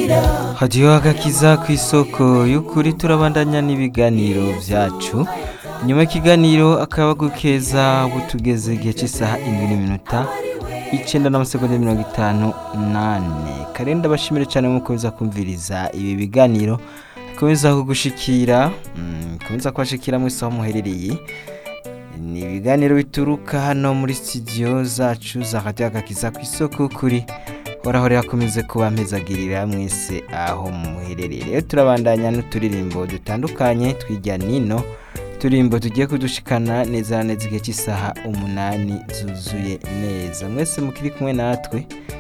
hadiyo agakiza ku isoko y'ukuri turabandanya n'ibiganiro byacu nyuma y'ikiganiro akaba gukeza butugeze igihe cy'isaha indwi n'iminota icyenda n'amasegonda mirongo itanu nane karenda bashimire cyane mukomeza kumviriza ibi biganiro bikomeza kugushikira mm, bikomeza kubashikira mu isaha muherereye ni ibiganiro bituruka hano muri studio zacu za radiyo agakiza ku isoko kuri horaho yakomeze kuba mpezagirira mwese aho muherereye rero turabandanya n'uturirimbo dutandukanye tw'ijya nino turirimbo tugiye kudushikana neza na neza igihe cy'isaha umunani zuzuye neza mwese mukiri kumwe natwe